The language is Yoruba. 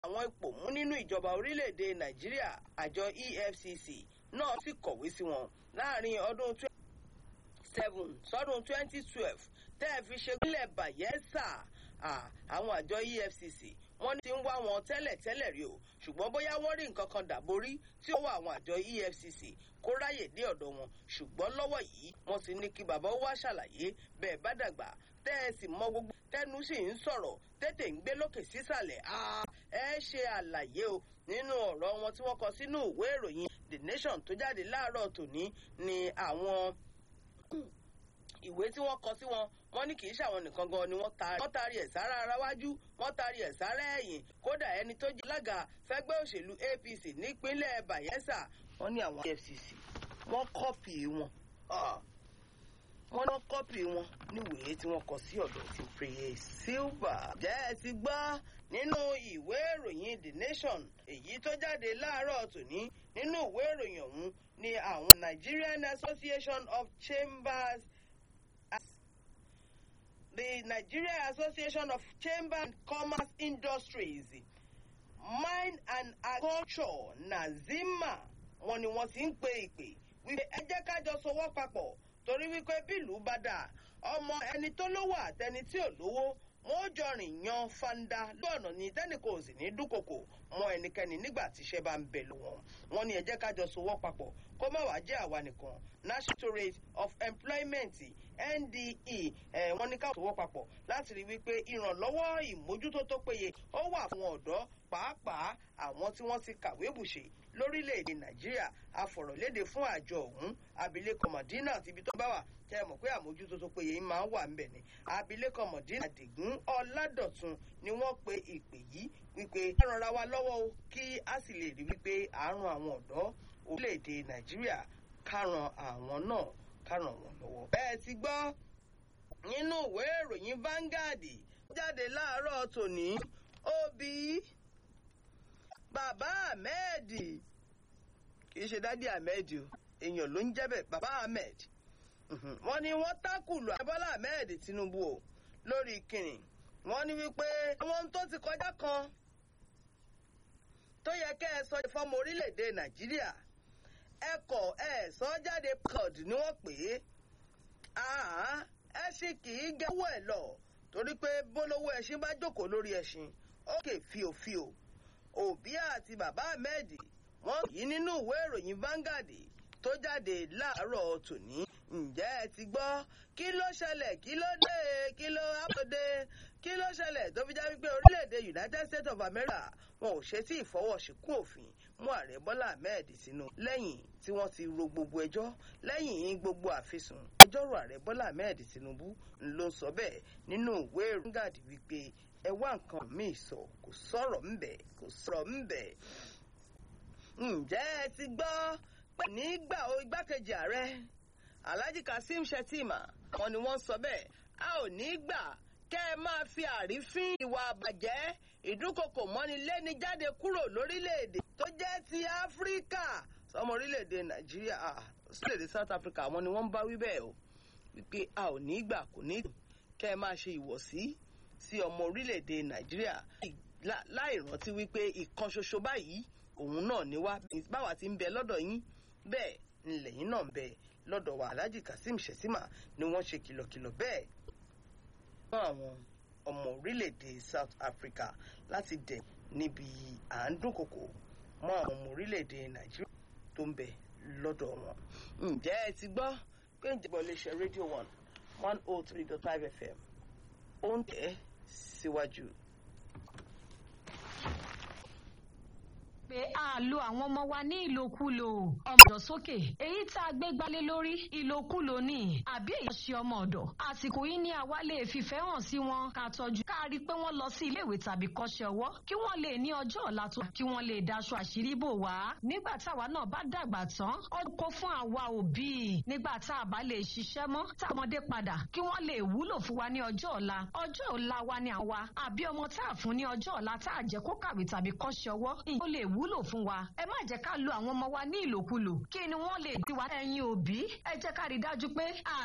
àwọn ipò mú nínú ìjọba orílẹ̀-èdè nàìjíríà àjọ efcc náà sì kọ̀wé sí wọn láàrin ọdún seven sọdún twenty twelve tẹ́ ẹ fi ṣe gúnlẹ̀ bayelsa àwọn àjọ efcc wọ́n ti ń wá wọn tẹ́lẹ̀tẹ́lẹ̀ rí o ṣùgbọ́n bóyá wọ́n rí nǹkan kan dàborí tí ó wà àwọn àjọ efcc kó ráyè dé ọ̀dọ̀ wọn ṣùgbọ́n lọ́wọ́ yìí wọ́n ti ní kí bàbá wá ṣàlàyé bẹ́ẹ̀ bá dàgbà tẹ́ ẹ sì mọ gbogbo tẹ́nu sì ń sọ̀rọ̀ tètè ń gbé lókè sísàlẹ̀ ẹ ṣe àlàyé o nínú ọ̀rọ̀ wọn tí wọ́n kọ sínú ìwé ìròyìn the nation tó jáde láàárọ̀ tòní ni àwọn ìwé tí wọ́n kọ sí wọn wọ́n ní kì í ṣàwọn nìkan gan ni wọ́n taari wọ́n taari ẹ̀ sára ara wájú wọ́n taari ẹ̀ sára ẹ̀yìn kódà ẹni tó jẹ́ alága fẹ́gbẹ́ òṣèlú apc nípínlẹ̀ bayelsa wọ́n ní àwọn efcc wọ́n kọ́pì wọn wọ́n ní kọ́pì wọn níwèé tí wọ́n kọ sí ọ̀dọ̀ ti prayer silver. jẹ́ ẹ ti gbọ́ nínú ìwé ìròyìn the nation èyí tó jáde láàárọ̀ tòní nínú ìwé ìròyìn ọ̀hún ni àwọn nigerian association of chambers the Nigeria Association of Chamber and Commerce Industries Mine and Agriculture Nazima wọn ni wọn ti ń pe ìpè wípé ẹ jẹ́ kájọ sowọ́ papọ̀ torí wípé bílù bá dà ọmọ ẹni tó lówó àtẹni tí ò lówó wọn ó jọ rìn yan fanda lọ́nà ní tẹ́nìkan ò sì ní dúnkòkò mọ ẹnikẹ́ni nígbà tíṣẹ́ bá ń bẹ̀ lù wọ́n wọn ni ẹ jẹ́ kájọ sowọ́ papọ̀ kó má wàá jẹ́ àwa nìkan national rate of employment nde ẹ wọn ní káwọn sowọ́ papọ̀ láti rí wípé ìrànlọ́wọ́ ìmójútó tó péye ó wà fún ọ̀dọ́ pàápàá àwọn tí wọ́n ti kàwé bùṣe lórílẹ̀‐èdè nàìjíríà afọ̀rọ̀lédè fún àjọ ọ̀hún abilékọ mọ̀dínà àti ibi tó bá wà tẹ́ ẹ mọ̀ pé àmójútó tó péye máa ń wà ńbẹ̀ ni abilékọ mọ̀dínà àdìgún ọ̀làdọ̀tun ni wọ́n pe ìpè yìí wípé ká rọra wa lọ́wọ́ o kí a sì lè rí wípé àárùn àwọn ọ̀dọ́ orílẹ̀‐èdè nàìjíríà ká ran àwọn náà ká ràn wọ́n lọ́wọ́. bẹ́ẹ̀ ti gbọ́ nínú ìwé ìròyìn Vanguard jáde láàárọ̀ tòní òbí bàbá ahmed kì í ṣe dádì ahmed o èèyàn ló ń jẹ́ bẹ́ẹ̀ bàbá ahmed wọ́n ní wọ́n tákùlù abọ́lá ahmed tinubu o lórí kìnnì wọ́n ní wípé àwọn tó ti kọjá kan tó yẹ kẹ́ ẹ sọ ìfọ́mọ orílẹ̀-èdè nàìjíríà ẹ kọ̀ ẹ sọ jáde cod ni wọ́n pè é ẹ sì kì í gẹ́wọ́ ẹ̀ lọ torí pé bólówó ẹṣin bá jókòó lórí ẹṣin ó kè fíofío òbí àti bàbá ahmed wọn yìí nínú ìwé ìròyìn Vanguard tó jáde láàárọ̀ tòní ǹjẹ́ ẹ ti gbọ́ kí ló ṣẹlẹ̀ kí ló dé kí ló ápòdé kí ló ṣẹlẹ̀ tó fi já wípé orílẹ̀-èdè United States of America wọn ò ṣe tí ìfọwọ́sìnkún òfin mú ààrẹ Bọ́lá Ahmed sínú lẹ́yìn tí wọ́n ti ro gbogbo ẹjọ́ lẹ́yìn gbogbo àfisùn ẹjọ́rò ààrẹ Bọ́lá Ahmed Tinubu ló sọ bẹ́ẹ̀ nínú ìwé Vanguard wípé ẹ wá nǹkan míì sọ kò sọ̀rọ̀ ńbẹ̀ kò sọ̀rọ̀ ńbẹ̀. ǹjẹ́ ẹ ti gbọ́ pé nígbà o igbákejì ààrẹ Alhaji Kasim Shettima wọn ni wọ́n sọ bẹ́ẹ̀ a ò ní gbà kẹ́ ẹ máa fi àrífín ìwà àbàjẹ́ ìdúnkokò mọ́ni lẹ́ni jáde kúrò lórílẹ̀‐èdè tó jẹ́ ti Áfíríkà sọmọ orílẹ̀‐èdè Nàìjíríà orílẹ̀‐èdè South Africa wọn ni wọ́n ń bá wí bẹ́ẹ̀ o wípé a ò ní gbà kò ní kẹ́ ẹ máa ṣe ìwọ̀sí sí ọmọ orílẹ̀-èdè nàìjíríà láì rántí wípé ìkan ṣoṣo báyìí òun náà ni wá báwa ti ń bẹ lọ́dọ̀ yín bẹ́ẹ̀ ńlẹ̀ yín náà ń bẹ lọ́dọ̀ wa alhaji kasim shettima ni wọ́n ṣe kìlọ̀kìlọ̀ bẹ́ẹ̀ fún àwọn ọmọ orílẹ̀-èdè south africa láti dẹ̀ níbi à ń dúnkokò mọ́ àwọn ọmọ orílẹ̀-èdè nàìjíríà tó ń bẹ lọ́dọ̀ wọn. ǹjẹ́ ẹ ti gbọ́ pé ìjọba iléeṣẹ́ rédíò one one oh three dot five fm ó ń tẹ̀ síwájú. pé a lo àwọn ọmọ wa ní ìlòkulò ọmọdọ̀ sókè èyí tá a gbé gbalé lórí ìlòkulò ni àbí èyí ṣe ọmọ ọ̀dọ̀ àsìkò yìí ni àwa lè fìfẹ́ hàn sí wọn ká tọ́jú ká rí i pé wọ́n lọ sí iléèwé tàbí kọ́ṣẹ́ ọwọ́ kí wọ́n lè ní ọjọ́ ọ̀la tó kí wọ́n lè daṣọ àṣírí bò wá nígbà táwa náà bá dàgbà tán ó kó fún àwa òbí nígbà tá a bá lè ṣiṣẹ́ mọ́ tá ọmọdé padà kí wọ́n lè wúlò fún wa ní ọjọ́ ọ̀la ọjọ́ ọ̀la wa ni àwa àbí ọmọ tá a fún ní ọjọ́ ọ̀la tá a jẹ́ kó kàwé tàbí kọ́ṣẹ́ ọwọ́ ìyó lè wúlò fún wa ẹ má jẹ́ ká lo àwọn ọmọ wa ní ìlòkulò kí ni wọ́n lè di wa ẹ̀yin òbí ẹ jẹ́ ká rí dájú pé